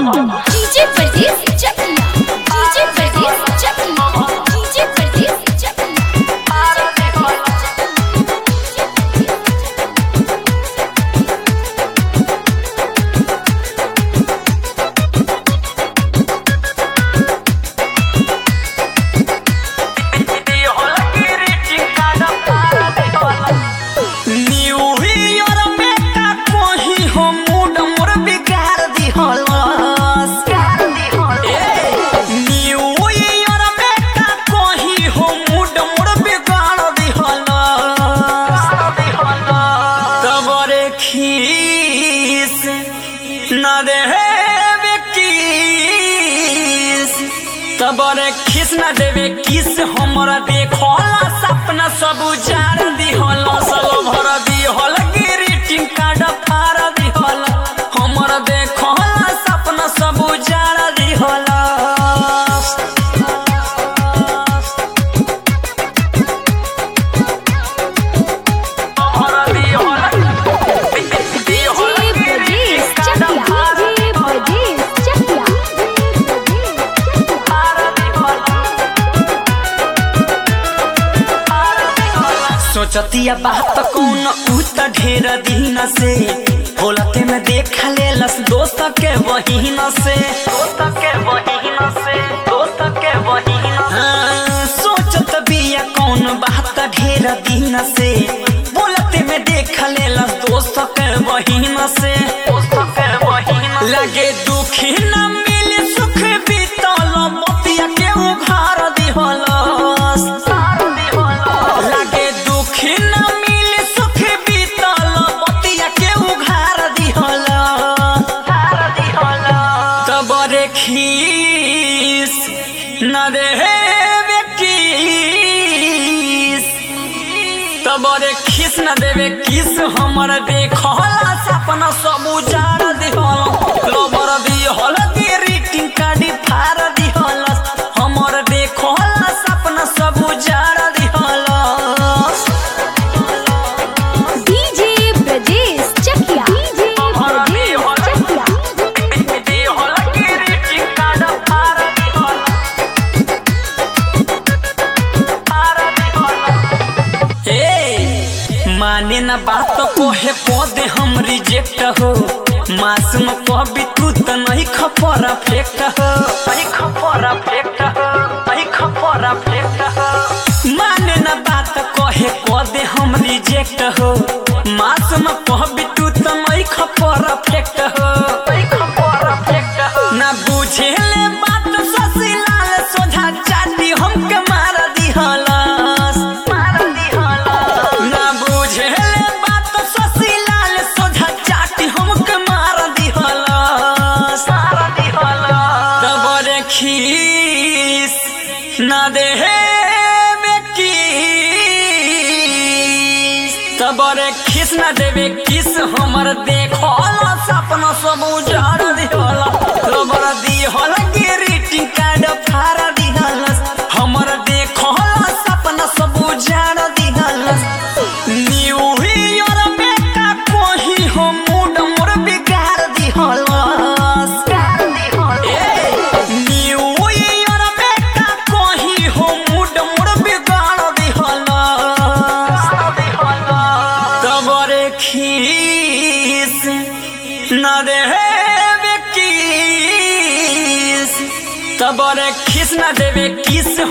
DJ परदेस चकिया DJ परदेस चकिया DJ परदेस चकिया न्यू ईयर में का कोही हो मूड मोर बिगाड़ दिहलस न्यू ईयर में का कोही हो मूड मोर बिगाड़ दिहलस तब रे खीस न देवे किस तब रे खीस न देवे किस हमरा देखला सपना सब उजाड़ दिहल सब भर दिहल ग्रीटिंग कार्ड फाड़ दिहल हमरा देखला सपना सब उजाड़ दिहल डीजे परदेस चकिया डीजे परदेस चकिया सोचतिया बात कौन उ त ढेर दिन से होलते में देखा लेलस दोस्त के वहीन से दोस्त के वहीन से दोस्त के वहीन हाँ, सोचत बिया कौन बात ढेर दिन से बोलते में देखा लेलस दोस्त के वहीन से दोस्त के वहीन लगे दुखी न मिले सुख बीतल मोतिया के उघार दिहलस लागे दुखी न मिले सुख बीतल बतिया के उघार दिहल तब रे खीस न देवे किस तब रे खीस न देवे किस हमर देखला सपना सब उजाड़ दिहल लबर दिहल ग्रीटिंग कार्ड फाड़ दिहल हमर देखला सपना सब उजाड़ दिहल डीजे परदेस चकिया डीजे परदेस चकिया माने न बात को है पौधे हम रिजेक्ट हो मासूम कभी तू तो नहीं खपरा फेंक हो नहीं खपरा फेंक हो नहीं खपरा फेंक हो माने न बात को है पौधे हम रिजेक्ट हो मासूम कभी तू तो नहीं खपरा फेंक हो नहीं खपरा फेंक हो ना बुझे ले बात ससीलाल सोझा चाटी हमके मार दिहलस मार दिहलस ना बुझे ले बात ससीलाल सोझा चाटी हमके मार दिहलस मार दिहलस तब रे खीस ना देहे किस तब रे खीस ना देवे किस हमर देखला सपना सब उजाड़ दिहला रबर दिहला ग्रीटिंग कार्ड फाड़ दिहलस हमर देखला सपना सब उजाड़ दिहलस न्यू ईयर में का कोही हो मूड मोर बिगाड़ दिहलस न्यू ईयर में का कोही हो मूड मोर बिगाड़ दिहलस तब रे खीस न देवे किस तब रे खीस न देवे किस